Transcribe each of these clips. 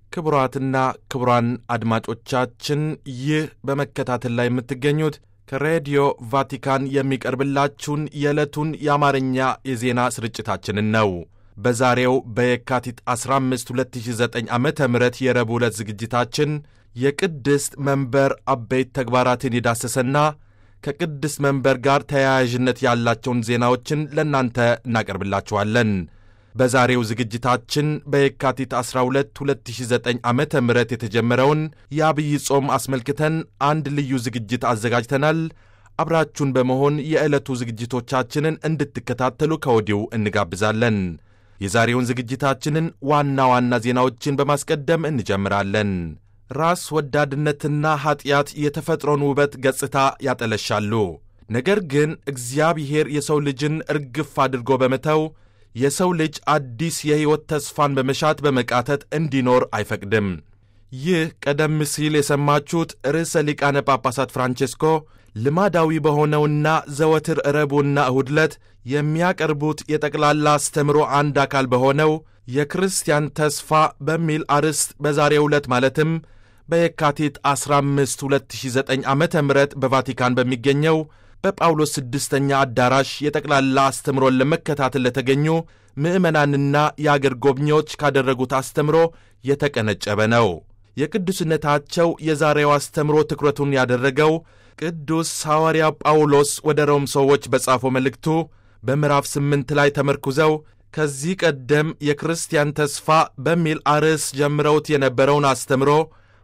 ክቡራትና ክቡራን አድማጮቻችን ይህ በመከታተል ላይ የምትገኙት ከሬዲዮ ቫቲካን የሚቀርብላችሁን የዕለቱን የአማርኛ የዜና ስርጭታችንን ነው። በዛሬው በየካቲት 15 2009 ዓ ም የረቡዕ ዕለት ዝግጅታችን የቅድስት መንበር አበይት ተግባራትን የዳሰሰና ከቅድስት መንበር ጋር ተያያዥነት ያላቸውን ዜናዎችን ለእናንተ እናቀርብላችኋለን። በዛሬው ዝግጅታችን በየካቲት 12 2009 ዓ ም የተጀመረውን የአብይ ጾም አስመልክተን አንድ ልዩ ዝግጅት አዘጋጅተናል። አብራችሁን በመሆን የዕለቱ ዝግጅቶቻችንን እንድትከታተሉ ከወዲሁ እንጋብዛለን። የዛሬውን ዝግጅታችንን ዋና ዋና ዜናዎችን በማስቀደም እንጀምራለን። ራስ ወዳድነትና ኀጢአት የተፈጥሮን ውበት ገጽታ ያጠለሻሉ። ነገር ግን እግዚአብሔር የሰው ልጅን እርግፍ አድርጎ በመተው የሰው ልጅ አዲስ የሕይወት ተስፋን በመሻት በመቃተት እንዲኖር አይፈቅድም። ይህ ቀደም ሲል የሰማችሁት ርዕሰ ሊቃነ ጳጳሳት ፍራንቼስኮ ልማዳዊ በሆነውና ዘወትር ረቡዕና እሁድ ዕለት የሚያቀርቡት የጠቅላላ አስተምሮ አንድ አካል በሆነው የክርስቲያን ተስፋ በሚል አርዕስት በዛሬው ዕለት ማለትም በየካቲት 15 2009 ዓ ም በቫቲካን በሚገኘው በጳውሎስ ስድስተኛ አዳራሽ የጠቅላላ አስተምሮን ለመከታተል ለተገኙ ምዕመናንና የአገር ጎብኚዎች ካደረጉት አስተምሮ የተቀነጨበ ነው። የቅዱስነታቸው የዛሬው አስተምሮ ትኩረቱን ያደረገው ቅዱስ ሐዋርያ ጳውሎስ ወደ ሮም ሰዎች በጻፈው መልእክቱ በምዕራፍ ስምንት ላይ ተመርኩዘው ከዚህ ቀደም የክርስቲያን ተስፋ በሚል አርዕስ ጀምረውት የነበረውን አስተምሮ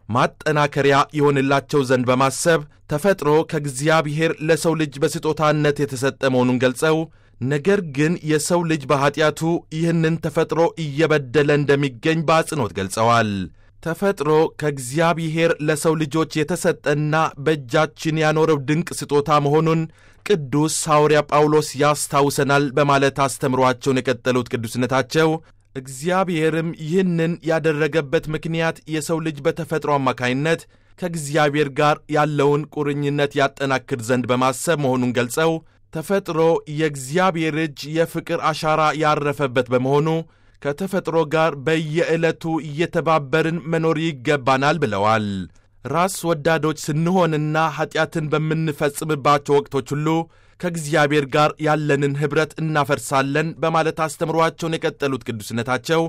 ማጠናከሪያ ይሆንላቸው ዘንድ በማሰብ ተፈጥሮ ከእግዚአብሔር ለሰው ልጅ በስጦታነት የተሰጠ መሆኑን ገልጸው ነገር ግን የሰው ልጅ በኀጢአቱ ይህንን ተፈጥሮ እየበደለ እንደሚገኝ በአጽንኦት ገልጸዋል። ተፈጥሮ ከእግዚአብሔር ለሰው ልጆች የተሰጠና በእጃችን ያኖረው ድንቅ ስጦታ መሆኑን ቅዱስ ሐዋርያ ጳውሎስ ያስታውሰናል በማለት አስተምሯቸውን የቀጠሉት ቅዱስነታቸው እግዚአብሔርም ይህንን ያደረገበት ምክንያት የሰው ልጅ በተፈጥሮ አማካይነት ከእግዚአብሔር ጋር ያለውን ቁርኝነት ያጠናክር ዘንድ በማሰብ መሆኑን ገልጸው ተፈጥሮ የእግዚአብሔር እጅ የፍቅር አሻራ ያረፈበት በመሆኑ ከተፈጥሮ ጋር በየዕለቱ እየተባበርን መኖር ይገባናል ብለዋል። ራስ ወዳዶች ስንሆንና ኀጢአትን በምንፈጽምባቸው ወቅቶች ሁሉ ከእግዚአብሔር ጋር ያለንን ኅብረት እናፈርሳለን በማለት አስተምሯቸውን የቀጠሉት ቅዱስነታቸው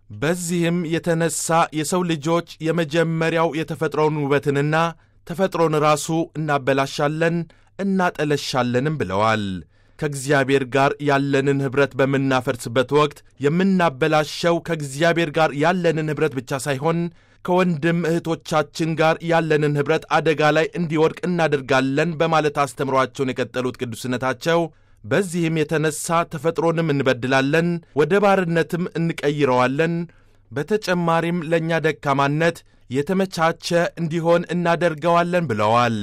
በዚህም የተነሳ የሰው ልጆች የመጀመሪያው የተፈጥሮን ውበትንና ተፈጥሮን ራሱ እናበላሻለን እናጠለሻለንም ብለዋል። ከእግዚአብሔር ጋር ያለንን ኅብረት በምናፈርስበት ወቅት የምናበላሸው ከእግዚአብሔር ጋር ያለንን ኅብረት ብቻ ሳይሆን ከወንድም እህቶቻችን ጋር ያለንን ኅብረት አደጋ ላይ እንዲወድቅ እናደርጋለን በማለት አስተምሯቸውን የቀጠሉት ቅዱስነታቸው በዚህም የተነሳ ተፈጥሮንም እንበድላለን፣ ወደ ባርነትም እንቀይረዋለን። በተጨማሪም ለእኛ ደካማነት የተመቻቸ እንዲሆን እናደርገዋለን ብለዋል።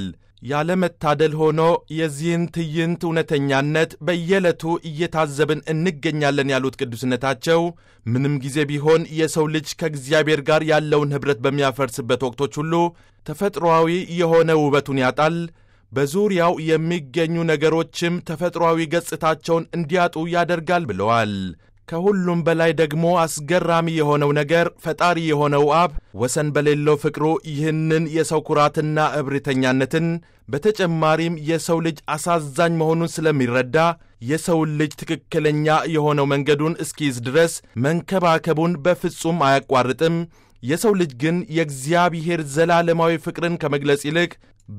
ያለመታደል ሆኖ የዚህን ትዕይንት እውነተኛነት በየዕለቱ እየታዘብን እንገኛለን ያሉት ቅዱስነታቸው ምንም ጊዜ ቢሆን የሰው ልጅ ከእግዚአብሔር ጋር ያለውን ኅብረት በሚያፈርስበት ወቅቶች ሁሉ ተፈጥሮአዊ የሆነ ውበቱን ያጣል። በዙሪያው የሚገኙ ነገሮችም ተፈጥሮአዊ ገጽታቸውን እንዲያጡ ያደርጋል ብለዋል። ከሁሉም በላይ ደግሞ አስገራሚ የሆነው ነገር ፈጣሪ የሆነው አብ ወሰን በሌለው ፍቅሩ ይህንን የሰው ኩራትና እብሪተኛነትን በተጨማሪም የሰው ልጅ አሳዛኝ መሆኑን ስለሚረዳ የሰውን ልጅ ትክክለኛ የሆነው መንገዱን እስኪይዝ ድረስ መንከባከቡን በፍጹም አያቋርጥም። የሰው ልጅ ግን የእግዚአብሔር ዘላለማዊ ፍቅርን ከመግለጽ ይልቅ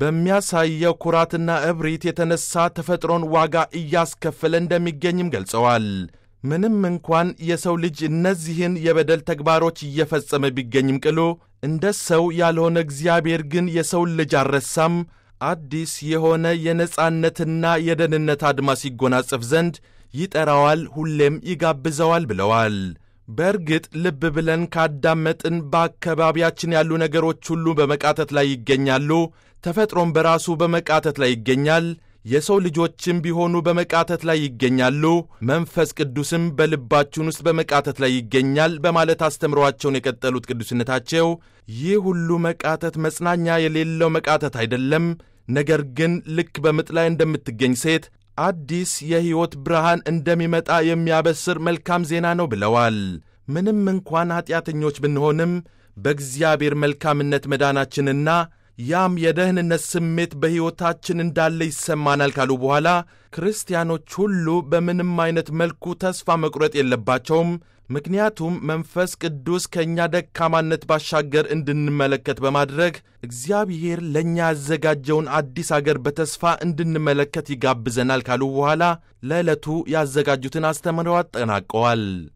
በሚያሳየው ኩራትና እብሪት የተነሳ ተፈጥሮን ዋጋ እያስከፈለ እንደሚገኝም ገልጸዋል። ምንም እንኳን የሰው ልጅ እነዚህን የበደል ተግባሮች እየፈጸመ ቢገኝም ቅሉ እንደ ሰው ያልሆነ እግዚአብሔር ግን የሰውን ልጅ አልረሳም። አዲስ የሆነ የነጻነትና የደህንነት አድማስ ይጎናጸፍ ዘንድ ይጠራዋል፣ ሁሌም ይጋብዘዋል ብለዋል። በእርግጥ ልብ ብለን ካዳመጥን በአካባቢያችን ያሉ ነገሮች ሁሉ በመቃተት ላይ ይገኛሉ። ተፈጥሮም በራሱ በመቃተት ላይ ይገኛል። የሰው ልጆችም ቢሆኑ በመቃተት ላይ ይገኛሉ። መንፈስ ቅዱስም በልባችን ውስጥ በመቃተት ላይ ይገኛል በማለት አስተምሯቸውን የቀጠሉት ቅዱስነታቸው ይህ ሁሉ መቃተት መጽናኛ የሌለው መቃተት አይደለም፣ ነገር ግን ልክ በምጥ ላይ እንደምትገኝ ሴት አዲስ የሕይወት ብርሃን እንደሚመጣ የሚያበስር መልካም ዜና ነው ብለዋል። ምንም እንኳን ኀጢአተኞች ብንሆንም በእግዚአብሔር መልካምነት መዳናችንና ያም የደህንነት ስሜት በሕይወታችን እንዳለ ይሰማናል ካሉ በኋላ ክርስቲያኖች ሁሉ በምንም አይነት መልኩ ተስፋ መቁረጥ የለባቸውም። ምክንያቱም መንፈስ ቅዱስ ከእኛ ደካማነት ባሻገር እንድንመለከት በማድረግ እግዚአብሔር ለእኛ ያዘጋጀውን አዲስ አገር በተስፋ እንድንመለከት ይጋብዘናል ካሉ በኋላ ለዕለቱ ያዘጋጁትን አስተምረው አጠናቀዋል።